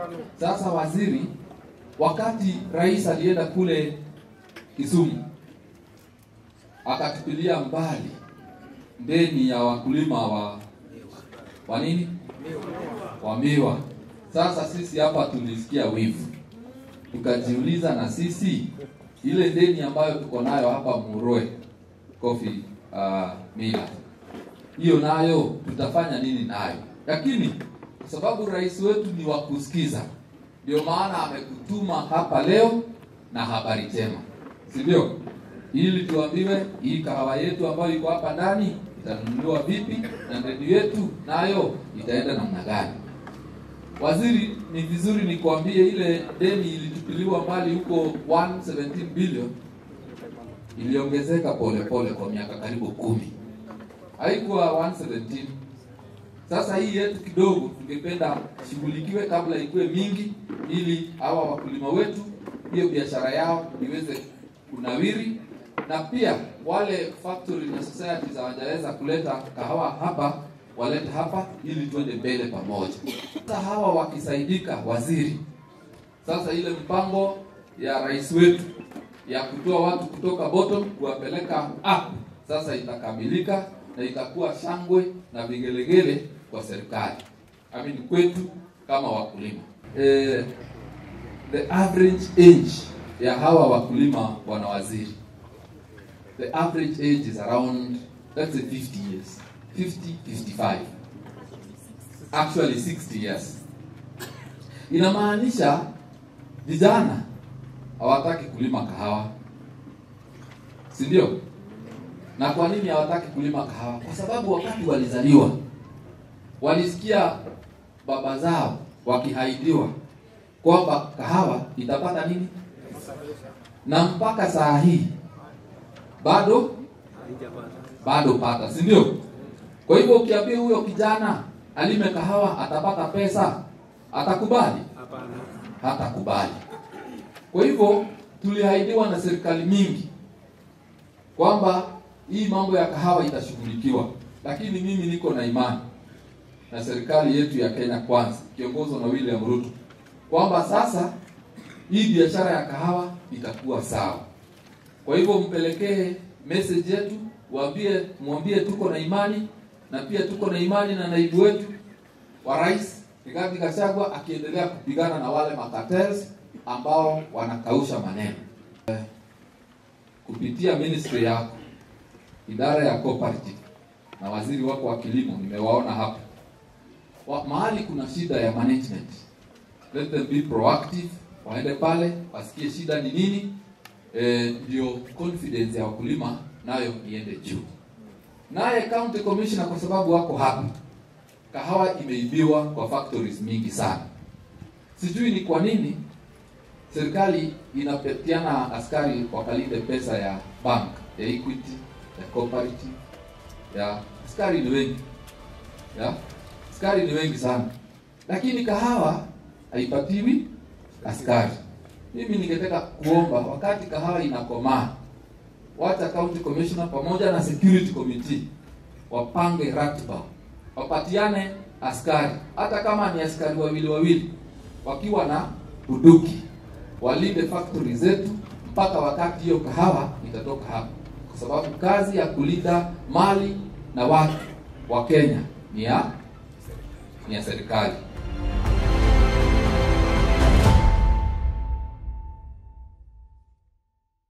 Sasa waziri, wakati rais alienda kule Kisumu akatupilia mbali deni ya wakulima wa wa nini wa miwa. Sasa sisi hapa tulisikia wivu, tukajiuliza na sisi ile deni ambayo tuko nayo hapa Muroe Coffee uh, Mila, hiyo nayo tutafanya nini nayo? Lakini kwa sababu rais wetu ni wa kusikiza, ndio maana amekutuma hapa leo na habari njema, si ndio? Ili tuambiwe hii kahawa yetu ambayo iko hapa ndani itanunuliwa vipi na redio yetu nayo itaenda namna gani. Waziri, ni vizuri nikwambie, ile deni ilitupiliwa mbali huko 117 billion iliongezeka polepole kwa miaka karibu kumi, haikuwa 117. Sasa hii yetu kidogo tungependa shughulikiwe kabla ikuwe mingi, ili hawa wakulima wetu hiyo biashara yao iweze kunawiri, na pia wale factory na society hawajaweza kuleta kahawa hapa walete hapa ili tuende mbele pamoja. Sasa hawa wakisaidika, waziri, sasa ile mpango ya rais wetu ya kutoa watu kutoka bottom kuwapeleka up sasa itakamilika na itakuwa shangwe na vigelegele kwa serikali, I mean kwetu kama wakulima. Eh, the average age ya hawa wakulima bwana waziri, the average age is around let's say 50 years 50 55 actually 60 years. Inamaanisha vijana hawataki kulima kahawa, si ndio? Na kwa nini hawataki kulima kahawa? Kwa sababu wakati walizaliwa walisikia baba zao wakihaidiwa kwamba kahawa itapata nini, na mpaka saa hii bado bado pata, si ndio? Kwa hivyo ukiambia huyo kijana alime kahawa atapata pesa, atakubali? Hatakubali. Kwa hivyo tuliahidiwa na serikali mingi kwamba hii mambo ya kahawa itashughulikiwa, lakini mimi niko na imani na serikali yetu ya Kenya Kwanza kiongozwa na William Ruto kwamba sasa hii biashara ya kahawa itakuwa sawa. Kwa hivyo mpelekee message yetu, waambie, mwambie tuko na imani na pia tuko na imani na naibu wetu wa rais Rigathi Gachagua akiendelea kupigana na wale makatels ambao wanakausha maneno eh, kupitia ministry yako, idara ya cooperative na waziri wako wa kilimo, nimewaona hapa wa, mahali kuna shida ya management, let them be proactive, waende pale wasikie shida ni nini, ndio eh, confidence ya wakulima nayo iende juu. Naye county commissioner, kwa sababu wako hapa, kahawa imeibiwa kwa factories mingi sana. Sijui ni kwa nini serikali inapetiana askari wakalinde pesa ya bank ya Equity ya cooperative ya askari ni wengi ya askari ni wengi sana, lakini kahawa haipatiwi askari. Mimi ningetaka kuomba wakati kahawa inakomaa, wacha county commissioner pamoja na security committee wapange ratiba, wapatiane askari, hata kama ni askari wawili wawili, wakiwa na bunduki walinde factory zetu mpaka wakati hiyo kahawa itatoka hapa, kwa sababu kazi ya kulinda mali na watu wa Kenya ni ya ni ya serikali.